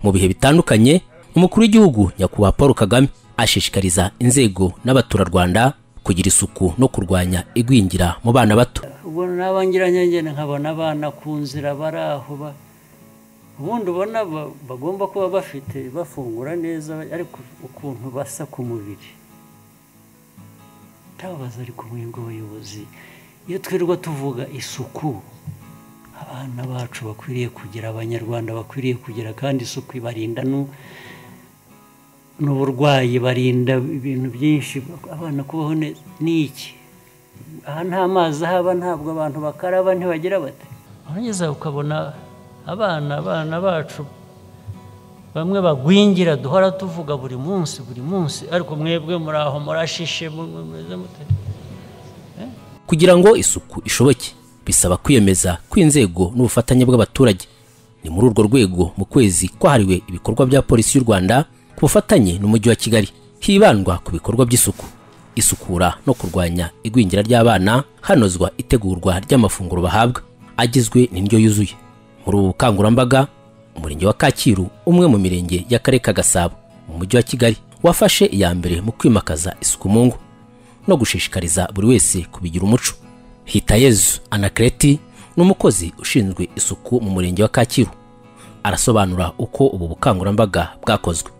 mu bihe bitandukanye umukuru w'igihugu nyakubahwa paul kagame ashishikariza inzego n'abaturarwanda kugira isuku no kurwanya igwingira mu bana bato ubona n'abangiranyangene nkabona abana ku nzira bari aho ubundi ubona bagomba kuba bafite bafungura neza ariko ukuntu basa ku mubiri ntababaza ariko mwebwe abayobozi iyo twirirwa tuvuga isuku abana bacu bakwiriye kugira abanyarwanda bakwiriye kugira kandi isuku ibarinda n'uburwayi barinda ibintu byinshi abana kubaho n'iki aha nta mazi ahaba ntabwo abantu bakaraba ntibagira bate urangeza ukabona abana abana bacu bamwe bagwingira duhora tuvuga buri munsi buri munsi ariko mwebwe muri aho murashishe mumeze mute kugira ngo isuku ishoboke bisaba kwiyemeza kw'inzego n'ubufatanye bw'abaturage ni muri urwo rwego mu kwezi kwahariwe ibikorwa bya polisi y'u rwanda ku bufatanye n'umujyi wa kigali hibandwa ku bikorwa by'isuku isukura no kurwanya igwingira ry'abana hanozwa itegurwa ry'amafunguro bahabwa agizwe n'indyo yuzuye muri ubu bukangurambaga umurenge wa kacyiru umwe mu mirenge y'akarere ka gasabo mu mujyi wa kigali wafashe iya mbere mu kwimakaza isuku mu ngo no gushishikariza buri wese kubigira umuco hitayezu anakereti ni umukozi ushinzwe isuku mu murenge wa kacyiru arasobanura uko ubu bukangurambaga bwakozwe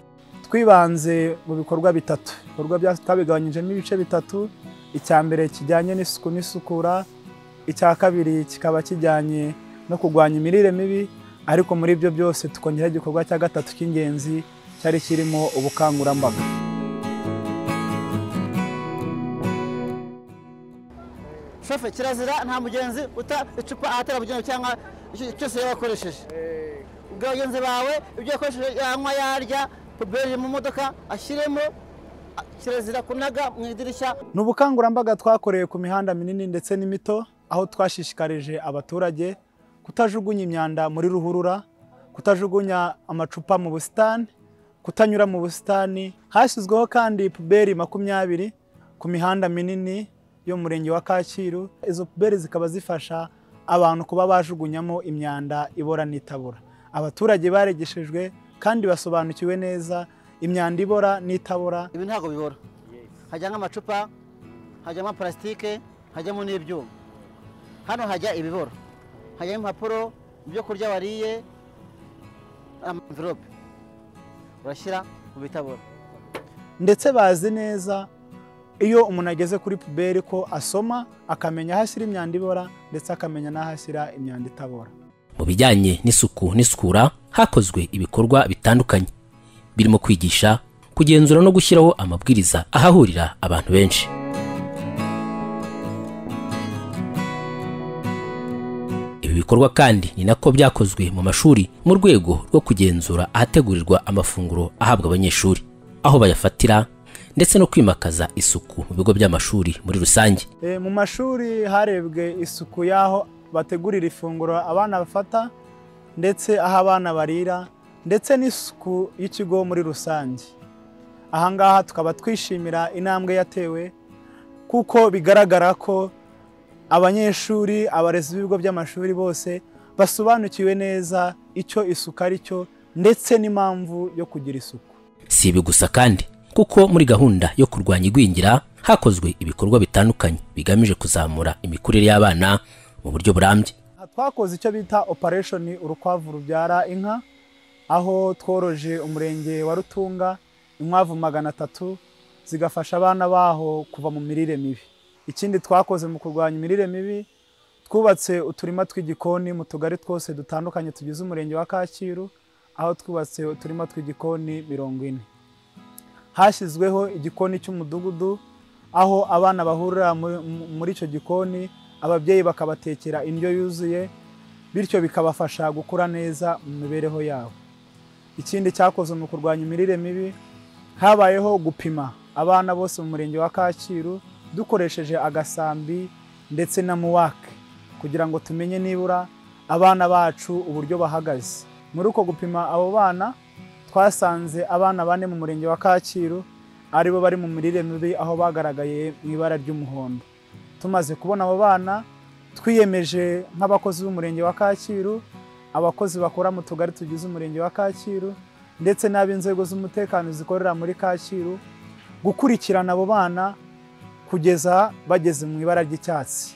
twibanze mu bikorwa bitatu ibikorwa byacu twabigabanyijemo ibice bitatu icya mbere kijyanye n'isuku n'isukura icya kabiri kikaba kijyanye no kurwanya imirire mibi ariko muri ibyo byose tukongeraho igikorwa cya gatatu cy'ingenzi cyari kirimo ubukangurambaga shoferi kirazira nta mugenzi uta icupa ahatarabugenewe cyangwa cyose yaba akoresheje ubwo bagenzi bawe ibyo yakoresheje yanywa yarya puberi mu modoka ashyiremo kirazira kunaga mu idirishya ni ubukangurambaga twakoreye ku mihanda minini ndetse n'imito aho twashishikarije abaturage kutajugunya imyanda muri ruhurura kutajugunya amacupa mu busitani kutanyura mu busitani hashyizweho kandi puberi makumyabiri ku mihanda minini y'umurenge wa kacyiru izo puberi zikaba zifasha abantu kuba bajugunyamo imyanda ibora n'itabora abaturage barigishijwe kandi basobanukiwe neza imyanda ibora n'itabora ibi ntabwo bibora hajyamo amacupa hajyamo parasitike hajyamo n'ibyuma hano hajya ibibora hajyamo impapuro ibyo kurya wariye amverope urashyira mu bitabora ndetse bazi neza iyo umuntu ageze kuri puberi ko asoma akamenya aho ashyira imyanda ibora ndetse akamenya n'aho ashyira imyanda itabora mu bijyanye n'isuku n'isukura hakozwe ibikorwa bitandukanye birimo kwigisha kugenzura no gushyiraho amabwiriza ahahurira abantu benshi ibi bikorwa kandi ni nako byakozwe mu mashuri mu rwego rwo kugenzura ahategurirwa amafunguro ahabwa abanyeshuri aho bayafatira ndetse no kwimakaza isuku mu bigo by'amashuri muri rusange mu mashuri harebwe isuku y'aho bategurira ifunguro abana bafata ndetse aho abana barira ndetse n'isuku y'ikigo muri rusange aha ngaha tukaba twishimira intambwe yatewe kuko bigaragara ko abanyeshuri abarezi b'ibigo by'amashuri bose basobanukiwe neza icyo isuku ari cyo ndetse n'impamvu yo kugira isuku si ibi gusa kandi kuko muri gahunda yo kurwanya igwingira hakozwe ibikorwa bitandukanye bigamije kuzamura imikurire y'abana mu buryo burambye twakoze icyo bita operesheni urukwavu rubyara inka aho tworoje umurenge wa rutunga inkwavu magana atatu zigafasha abana baho kuva mu mirire mibi ikindi twakoze mu kurwanya imirire mibi twubatse uturima tw'igikoni mu tugari twose dutandukanye tugize umurenge wa kacyiru aho twubatse uturima tw'igikoni mirongo ine hashyizweho igikoni cy'umudugudu aho abana bahurira muri icyo gikoni ababyeyi bakabatekera indyo yuzuye bityo bikabafasha gukura neza mu mibereho yabo ikindi cyakozwe mu kurwanya imirire mibi habayeho gupima abana bose mu murenge wa kacyiru dukoresheje agasambi ndetse na muwake kugira ngo tumenye nibura abana bacu uburyo bahagaze muri uko gupima abo bana twasanze abana bane mu murenge wa kacyiru aribo bari mu mirire mibi aho bagaragaye mu ibara ry'umuhondo tumaze kubona abo bana twiyemeje nk'abakozi b'umurenge wa kacyiru abakozi bakora mu tugari tugize umurenge wa kacyiru ndetse n'ab'inzego z'umutekano zikorera muri kacyiru gukurikirana abo bana kugeza bageze mu ibara ry'icyatsi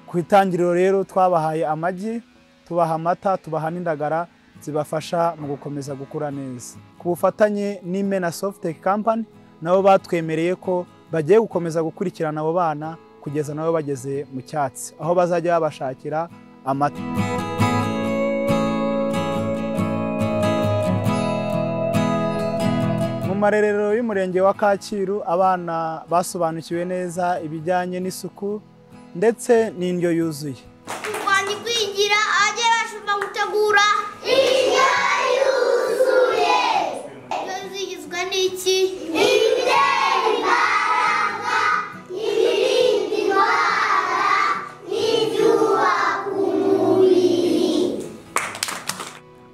ku itangiriro rero twabahaye amagi tubaha amata tubaha n'indagara zibafasha mu gukomeza gukura neza ku bufatanye n'imena sofuteke kampani nabo batwemereye ko bagiye gukomeza gukurikirana abo bana kugeza nabo bageze mu cyatsi aho bazajya babashakira amata mu marerero y'umurenge wa kacyiru abana basobanukiwe neza ibijyanye n'isuku ndetse n'indyo yuzuye u rwanda igwingira abajye bashobora gutegura indyo yuzuye indyo yuzuye igizwe n'iki ibitera imbaraga ibirinda indwara n'ibyubaka umubiri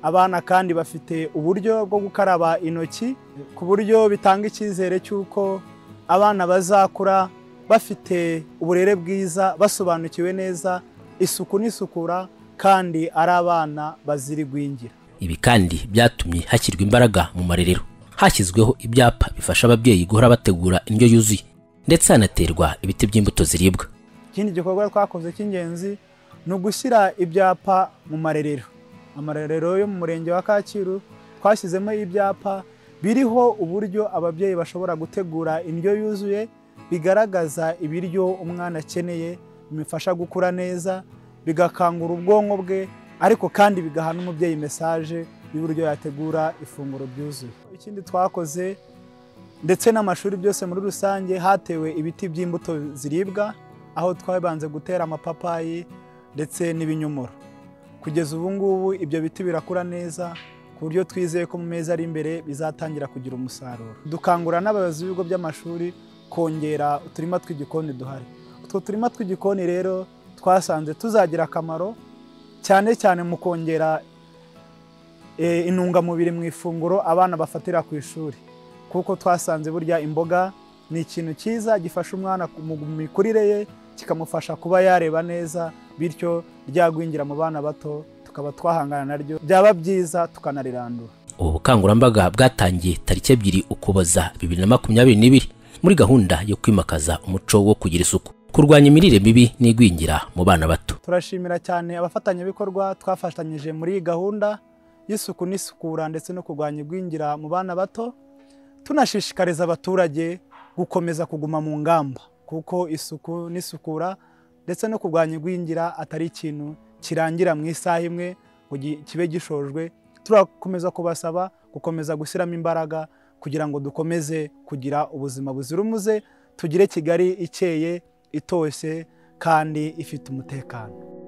abana kandi bafite uburyo bwo gukaraba intoki ku buryo bitanga icyizere cy'uko abana bazakura bafite uburere bwiza basobanukiwe neza isuku n'isukura kandi ari abana bazira igwingira ibi kandi byatumye hashyirwa imbaraga mu marerero hashyizweho ibyapa bifasha ababyeyi guhora bategura indyo yuzuye ndetse hanaterwa ibiti by'imbuto ziribwa ikindi gikorwa twakoze cy'ingenzi ni ugushyira ibyapa mu marerero amarerero yo mu murenge wa kacyiru twashyizemo ibyapa biriho uburyo ababyeyi bashobora gutegura indyo yuzuye bigaragaza ibiryo umwana akeneye bimufasha gukura neza bigakangura ubwonko bwe ariko kandi bigaha n'umubyeyi mesaje y'uburyo yategura ifunguro ryuzuye ikindi twakoze ndetse n'amashuri byose muri rusange hatewe ibiti by'imbuto ziribwa aho twabanze gutera amapapayi ndetse n'ibinyomoro kugeza ubu ngubu ibyo biti birakura neza ku buryo twizeye ko mu mezi ari imbere bizatangira kugira umusaruro dukangura n'abayobozi b'ibigo by'amashuri kongera uturima tw'igikoni duhari utwo turima tw'igikoni rero twasanze tuzagira akamaro cyane cyane mu kongera eh, intungamubiri mu ifunguro abana bafatira ku ishuri kuko twasanze burya imboga ni ikintu cyiza gifasha umwana mu mikurire ye kikamufasha kuba yareba neza bityo ryagwingira mu bana bato tukaba twahangana naryo byaba byiza tukanarandura ubu bukangurambaga bwatangiye tariki ebyiri ukuboza bibiri na makumyabiri n'ibiri muri gahunda yo kwimakaza umuco wo kugira isuku kurwanya imirire mibi n'igwingira mu bana bato turashimira cyane abafatanyabikorwa twafatanyije muri iyi gahunda y'isuku n'isukura ndetse no kurwanya igwingira mu bana bato tunashishikariza abaturage gukomeza kuguma mu ngamba kuko isuku n'isukura ndetse no kurwanya igwingira atari ikintu kirangira mu isaha imwe ngo gi- kibe gishojwe turakomeza kubasaba gukomeza gushyiramo imbaraga kugira ngo dukomeze kugira ubuzima buzira umuze tugire kigali ikeye itoshye kandi ifite umutekano